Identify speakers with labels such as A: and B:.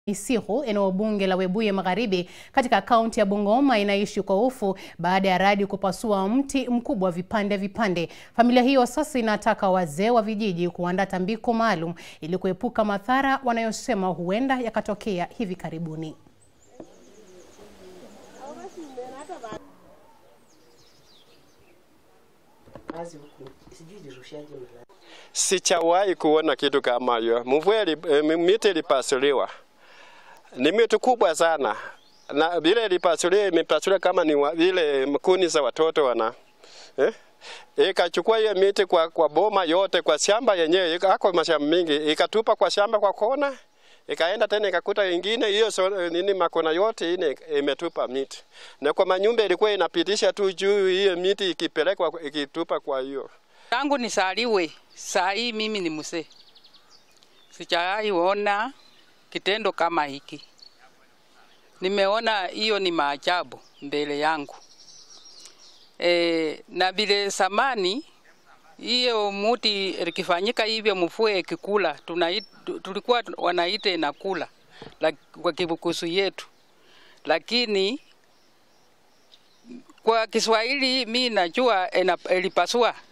A: Isihu, eneo bunge la Webuye Magharibi katika kaunti ya Bungoma inaishi kwa hofu baada ya radi kupasua mti mkubwa vipande vipande. Familia hiyo sasa inataka wazee wa vijiji kuandaa tambiko maalum ili kuepuka madhara wanayosema huenda yakatokea hivi karibuni.
B: Sichawahi kuona kitu kama hiyo. Mvua miti ilipasuliwa, ni miti kubwa sana, na vile ilipasuliwa imepasuliwa kama ni vile kuni za watoto wana eh? Ikachukua hiyo miti kwa, kwa boma yote kwa shamba yenyewe, ako mashamba mingi, ikatupa kwa shamba kwa kona, ikaenda tena ikakuta ingine hiyo so, nini makona yote ine imetupa miti, na kwa manyumba ilikuwa inapitisha tu juu hiyo miti ikipelekwa ikitupa kwa hiyo
C: tangu nisaliwe saa hii mimi ni mzee, sijawahi ona kitendo kama hiki. Nimeona hiyo ni maajabu mbele yangu e, na vile zamani hiyo muti ikifanyika hivyo, mvua ikikula, tulikuwa wanaita inakula kwa kibukusu yetu, lakini kwa Kiswahili mi najua ilipasua